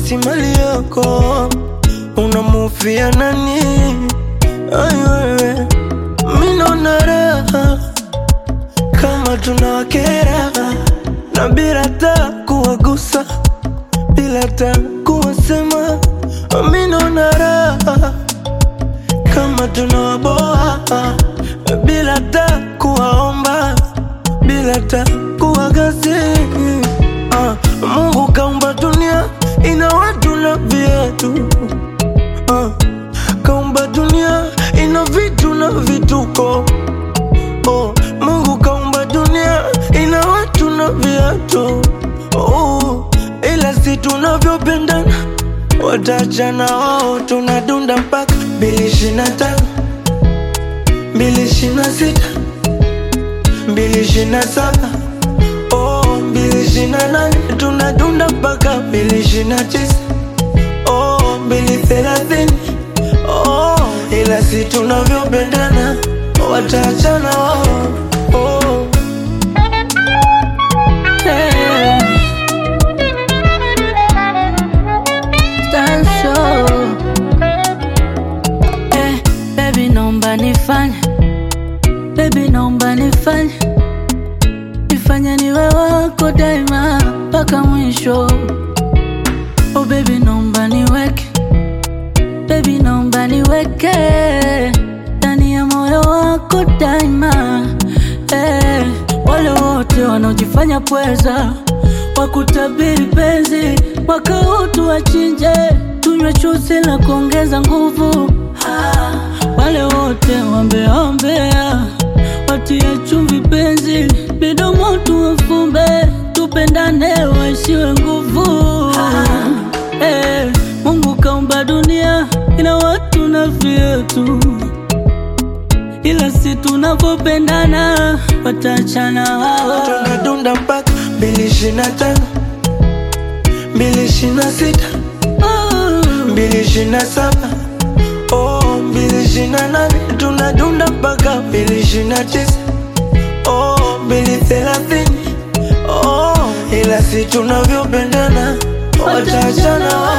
eti mali yako unamufia nani? Ai wewe, mi naona raha kama tunawakera na bila ta kuwagusa, bila ta kuwasema, mi naona raha kama tunawaboa bila ta kuwaomba, bila ta kuwagasi. Ah, Mungu kaumba dunia ina watu na viatu Ah, kaumba dunia ina vitu na vituko oh, Mungu kaumba dunia ina watu na viatu oh, ila si tunavyopendana watachana wao, tunadunda mpaka mbili ishirini na tano mbili ishirini na sita mbili ishirini na saba oh, mbili ishirini na nane tunadunda mpaka mbili ishirini na tisa oh, mbili thelathini oh, ila si tunavyopendana watachana wao oh. Hey. Tanso. Eh, baby naomba nifanye baby naomba nifanye nifanye niwe wako daima mpaka mwisho oh baby naomba niweke baby naomba niweke ndani ya moyo wako daima eh, wale wote wanaojifanya pweza wakutabiri penzi mwaka huu tuwachinje tunywe chuzi la kuongeza nguvu ah, wale wote wambeaombea watie chumvi penzi midomo tuwafumbe tupendane waishiwe nguvu ah, eh, Mungu kaumba dunia ina watu na vyetu ila si tunavyopendana watachana wao tunadunda mpaka mbili ishirini na tano mbili ishirini na sita Oh. mbili ishirini na saba oh, mbili ishirini na nane tunadunda mpaka mbili ishirini na tisa oh, mbili thelathini oh, ila si tunavyopendana watachana wao